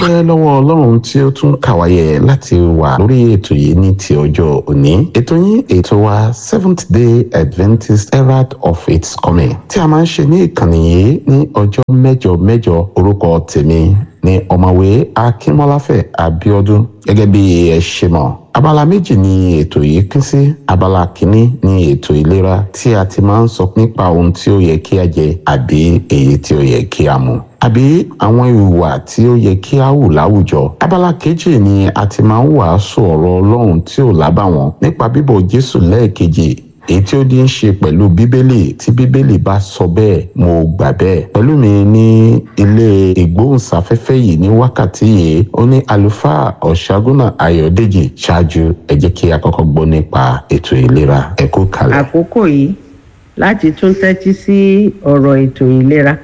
dúpẹ́ lọ́wọ́ ọlọ́run tí ó tún kàwáyé láti wà lórí ètò yìí ní ti ọjọ́ òní ètò yín ètò wa seventh day adventist herald of its coming tí a máa ń ṣe ní ìkànnì yìí ní ọjọ́ mẹ́jọ mẹ́jọ orúkọ tèmi ní ọ̀mọ̀wé akínmọ́láfẹ̀ abíọ́dún gẹ́gẹ́ bí ẹ ṣe mọ̀ abala méjì ni ètò yìí pín sí abala kìíní ni ètò ìlera tí a ti máa ń sọ nípa ohun tí ó yẹ kí a jẹ àbí èyí tí ó yẹ kí a mu àbí àwọn ìhùwà tí ó yẹ kí a hù láwùjọ abala kejì ni a ti máa ń wàásù ọ̀rọ̀ ọlọ́run tí ò lábàwọ́n nípa bíbọ̀ jésù lẹ́ẹ̀kejì èyí tí ó di ń ṣe pẹ̀lú bíbélì tí bíbélì bá sọ bẹ́ẹ̀ mo gbà bẹ́ẹ̀ pẹ̀lú mi ní ilé ìgbóhùnsáfẹ́fẹ́ yìí ní wákàtí yìí ó ní àlùfáà ọ̀ṣágúnà ayọ̀dèjì ṣáájú ẹ jẹ́ kí a kọ́kọ́ gbọ́ nípa ètò ìlera ẹ kú kalẹ̀. àkókò yìí láti tún tẹ́tí sí ọ̀rọ̀ ètò ìlera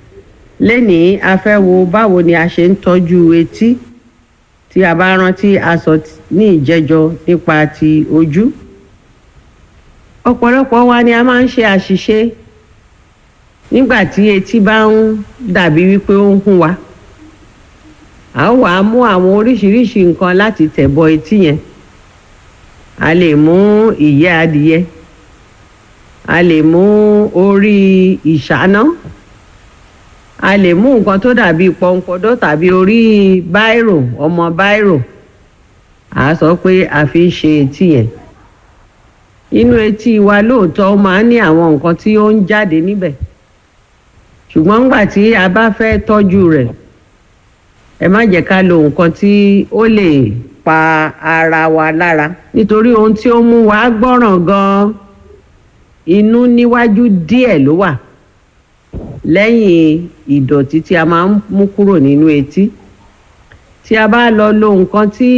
lénìí a fẹ́ wo báwo ni a ṣe ń tọ́jú etí tí a bá rántí a sọ ní ìjẹ́jọ́ nípa ti ojú ọ̀pọ̀lọpọ̀ wa ni a máa ń ṣe àṣìṣe nígbà tí etí bá ń dàbí wípé ó ń hùn wa a ó wàá mú àwọn oríṣiríṣi nǹkan láti tẹ̀bọ etí yẹn a lè mú ìyẹ́ adìyẹ a lè mú orí ìṣáná a lè mú nǹkan tó dàbí pọnpọdọ tàbí orí báírò ọmọ báírò a sọ pé a fi ń ṣe etí yẹn inú etí wa lóòótọ́ ó máa ń ní àwọn nǹkan tí ó ń jáde níbẹ̀ ṣùgbọ́n nígbà tí a bá fẹ́ tọ́jú rẹ̀ ẹ má jẹ́ ká lo nǹkan tí ó lè pa ara wa lára nítorí ohun tí ó mú wa gbọ́ràn gan-an inú níwájú díẹ̀ ló wà lẹ́yìn ìdọ̀tí tí a máa ń mú kúrò nínú etí tí a bá lọ lo nǹkan tí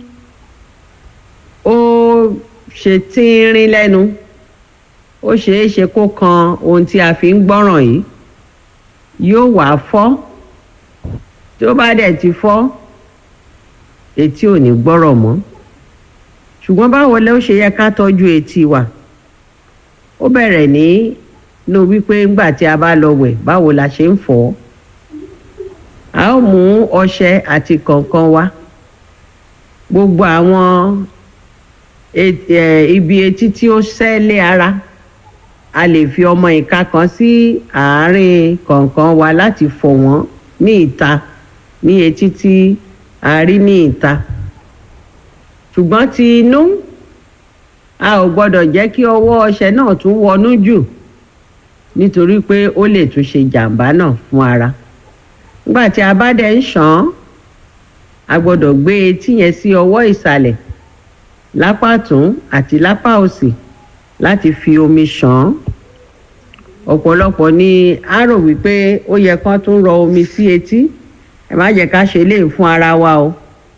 ó ṣe tínrín lẹ́nu ó ṣeé ṣe kó kan ohun tí a fi ń gbọ́ràn yìí yóò wá fọ́ tí ó bá dẹ̀ ti fọ́ etí ò ní gbọ́rọ̀ mọ́ ṣùgbọ́n báwo ló ṣe yẹ ká tọ́jú etí wa ó bẹ̀rẹ̀ ní ló wípé ńgbà tí a bá lọ wẹ̀ báwo la ṣe ń fọ̀ ọ́ a ó mú ọṣẹ àti kànkàn wa gbogbo àwọn ibi etí tí ó sẹ́lé ara a lè fi ọmọ ìka kan sí àárín kọ̀ọ̀kan wa láti fọ̀ wọ́n ní ìta ní etí tí a rí ní ìta ṣùgbọ́n ti inú a ò gbọ́dọ̀ jẹ́ kí ọwọ́ ọṣẹ náà tún wọnú jù nítorí pé ó lè tún ṣe jàǹbá náà fún ara nígbà tí a bá dẹ̀ ń ṣàn án a gbọ́dọ̀ gbé etí yẹn sí ọwọ́ ìsàlẹ̀ lápá tún àti lápá òsì láti fi omi ṣàn án ọ̀pọ̀lọpọ̀ ni a rò wípé ó yẹ kán tún rọ omi sí etí ẹ má jẹ́ ká ṣe lè fún ara wa o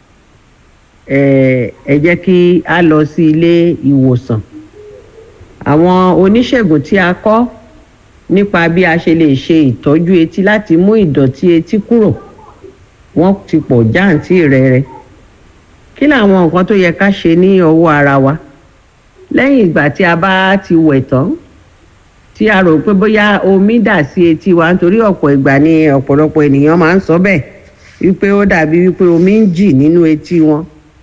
ẹ jẹ́ kí a lọ sí ilé ìwòsàn àwọn oníṣègùn tí a kọ́ nípa bí a ṣe lè ṣe ìtọ́jú etí láti mú ìdọ̀tí etí kúrò wọ́n ti pọ̀ jáǹtì rẹ̀rẹ̀ kí làwọn nǹkan tó yẹ ká ṣe ní ọwọ́ ara wa lẹ́yìn ìgbà tí a bá ti wẹ̀ tán tí a rò pé bóyá omi dà sí etí wa nítorí ọ̀pọ̀ ìgbà ni ọ̀pọ̀lọpọ̀ ènìyàn máa ń sọ bẹ́ẹ̀ wípé ó dàbí wípé omi ń jì nínú etí wọn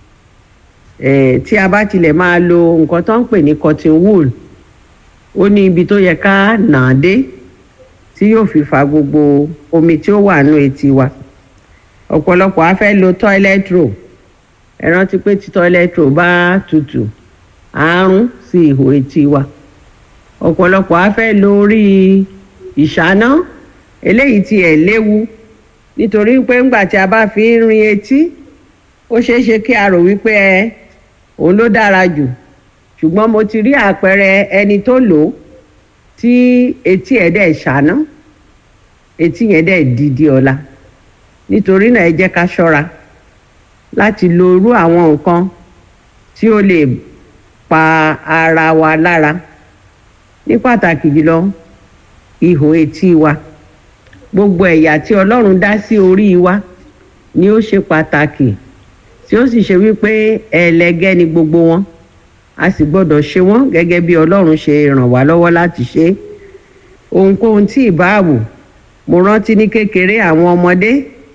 tí a bá tilẹ̀ máa lo nǹkan tó ń pè ní cotton wool ó ní ibi tó yẹ ká nà á dé tí yóò fi fa gbogbo omi tí ó wà nínú etí wa ọ̀pọ̀lọpọ̀ á fẹ́ lo toilet roll ẹ rántí pé tí toilet roll bá tutù àárún sí ihò etí wa ọ̀pọ̀lọpọ̀ á fẹ́ lo orí ìṣáná eléyìí tí ẹ̀ léwu nítorí pé ńgbà tí a bá fi ń rin etí ó ṣeé ṣe kí a rò wípé ẹ òun ló dára jù ṣùgbọ́n mo ti rí àpẹẹrẹ ẹni tó lò ó tí etí ẹ̀ dẹ̀ ṣáná etí yẹn dẹ̀ dídí ọ̀la nítorí náà ẹ jẹ́ ká ṣọ́ra láti lo irú àwọn nǹkan tí ó lè pa ara wa lára ní pàtàkì jùlọ ihò etí wa gbogbo ẹ̀yà tí ọlọ́run dá sí orí wa ni ó ṣe pàtàkì tí ó sì ṣe wípé ẹlẹgẹ́ ni gbogbo wọn a sì gbọ́dọ̀ ṣe wọ́n gẹ́gẹ́ bí ọlọ́run ṣe ràn wá lọ́wọ́ láti ṣe ohunkóhun tí ìbá wù mo rántí ní kékeré àwọn ọmọdé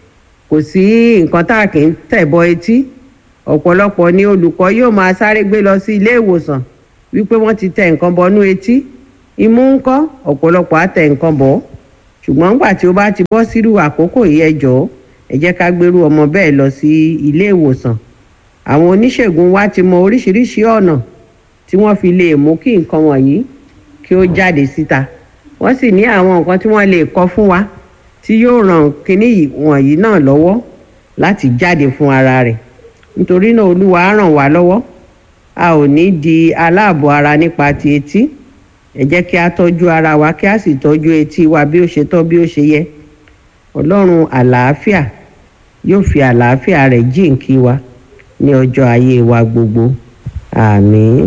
kò sí nǹkan tá a kì í tẹ̀ bọ etí ọ̀pọ̀lọpọ̀ ni olùkọ́ yóò máa sáré gbé lọ sí ilé ìwòsàn wípé wọ́n ti tẹ nǹkan bọnú etí imú ń kọ́ ọ̀pọ̀lọpọ̀ á tẹ nǹkan bọ̀ ṣùgbọ́n nígbà tí ó bá ti bọ́ sírú àkókò yìí ẹ jọ̀ọ́ ẹ jẹ́ ká gbérú ọmọ bẹ́ẹ̀ lọ sí ilé ìwòsàn àwọn oníṣègùn wa ti mọ oríṣiríṣi ọ̀nà tí wọ́n fi lè mú kí nǹkan wọ̀nyí kí ó jáde síta wọ́n sì ní àwọn nǹkan tí wọ́n lè kọ fún wa tí yóò ràn kínní wọ̀nyí náà lọ́wọ́ láti jáde fún ara rẹ̀ nítorí náà olúwa á ràn wá lọ́wọ́ a ò ní di aláàbọ̀ ara nípa ti etí ẹ jẹ́ kí a tọ́jú ara wa kí a sì tọ́jú etí wa bí ó ṣe tọ́ bí ó ṣe yẹ ọlọ́run àlàáfíà yóò fi àlàáfíà rẹ̀ jíǹkí wa ní ọjọ́ ayé wa gbogbo àmín.